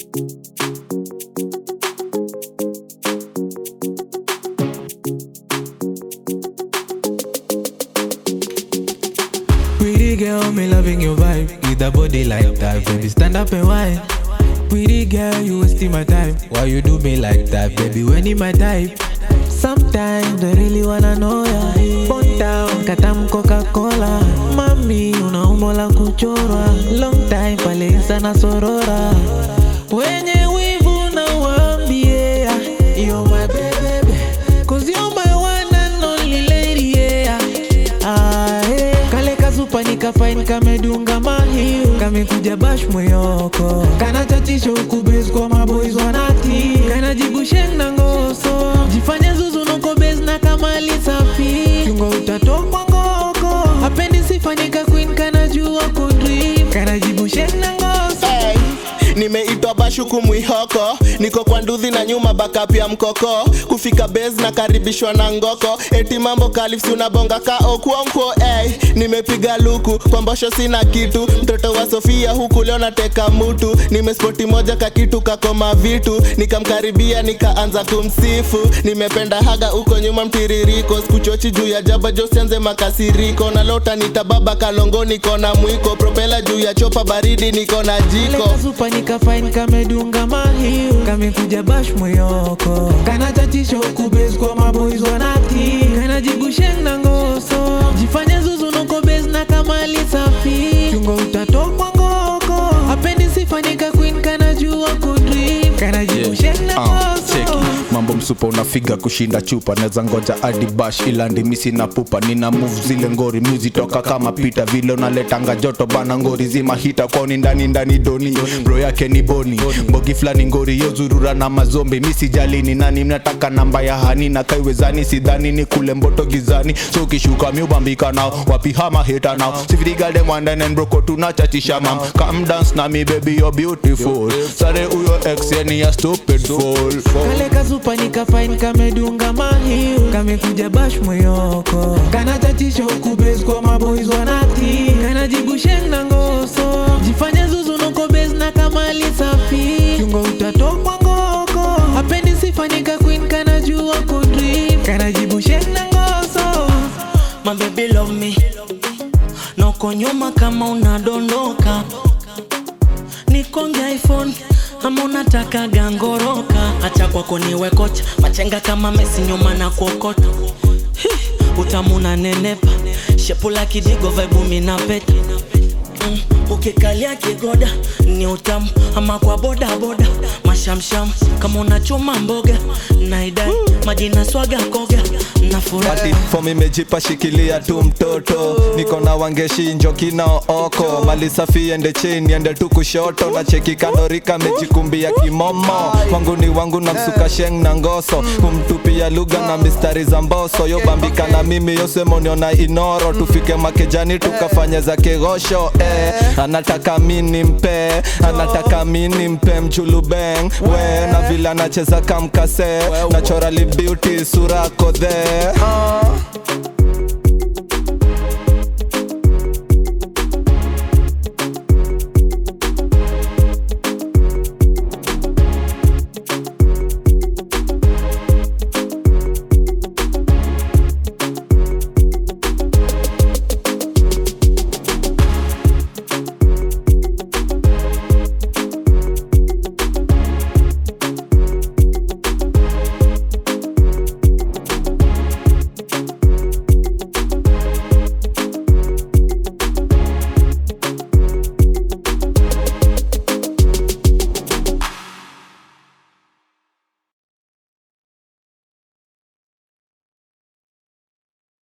Pretty girl, me loving your vibe. With a body like that, baby, stand up and whine. Pretty girl, you wasting my time. Why you do me like that, baby? When in my type. Sometimes I really wanna know ya. Bon down, katam Coca-Cola. Mami, una umbo la kuchorwa. Long time pale sana sorora. Wenye wivu na waambie, you're my baby. Cause you're my one and only lady, yeah. Ah, eh. Kale kazupa nikafain kamedunga mahiu kamekuja bash moyoko kana tatisho ukubes kwa maboys wanati kana jibu sheng na ngoso jifanye zuzu noko bes na kamali safi chungo utatokwa ngoko hapendi sifanyika queen kana jua kudream kana jibu sheng na ngoso Hey, nimeitwa bashuku mwihoko niko kwa nduthi na nyuma backup ya mkoko kufika base na karibishwa na ngoko eti mambo kalifsi unabonga ka okuonko hey, nimepiga luku kwa mbosho sina kitu mtoto wa sofia huku leo nateka mutu nimespoti moja ka kitu kakoma vitu nikamkaribia nikaanza kumsifu nimependa haga huko nyuma mtiririko skuchochi juu ya jaba josianze makasiriko na lota nitababa kalongo niko na mwiko propela juu ya chopa baridi niko na jiko kazupa nikafain kamedunga mahiu kamekuja bash moyoko kana tatisho ukubes kwa maboys wanati kana jibu sheng na ngoso jifanye zuzu noko bes na kamali safi chungo utatokwa ngoko hapendi sifanyika queen kana jua kudream kana jibu Yeah. sheng na Ah, ngoso cheki mambo msupa unafiga kushinda chupa naweza ngoja hadi bash ila ndimisi na pupa nina move zile ngori muzi toka kama pita vile unaletanga joto bana ngori zima hita kwani ndani ndani doni bro yake ni boni mbogi flani ngori yozurura na mazombi misi jalini nani mnataka namba ya hani na kaiwezani sidhani ni kule mboto gizani so kishuka miubambika nao wapi hama hita nao sifirigalde mwandanen broko tunachachisha mam come dance na mi baby you're beautiful sare uyo ex yani ya stupid fool kale kazupa nikafain kamedunga mahiu kamekuja bash moyoko kana tatisho ukubes kwa maboys wanati kana jibu sheng na ngoso jifanye zuzu noko bes na kamali safi chungo utatokwa ngoko hapendi sifanyika queen kana jua kudream kana jibu sheng na ngoso My baby love me noko nyuma kama unadondoka nikonge iphone ama unataka gangoroka acha kwako niwe kocha machenga kama mesi nyuma na kuokota Hi, utamu na nenepa shepula kidigo vaibu minapeta mm, ukikalia kigoda ni utamu ama kwa boda boda mashamsham kama unachoma mboga naidai majina swaga koga na furaha Ati form imejipa shikilia tu mtoto niko na wangeshi njoki na oko mali safi ende chini ende tu kushoto na cheki kandorika mejikumbia kimomo wangu ni wangu na msuka sheng na ngoso kumtupia lugha na mistari za mboso yo bambika na mimi yosemonio na inoro tufike makejani tukafanya za kegosho eh. anataka mini mpe anataka mini mpe mchulubeng we na vile anacheza kamkase naturally beauty sura kodhe ah.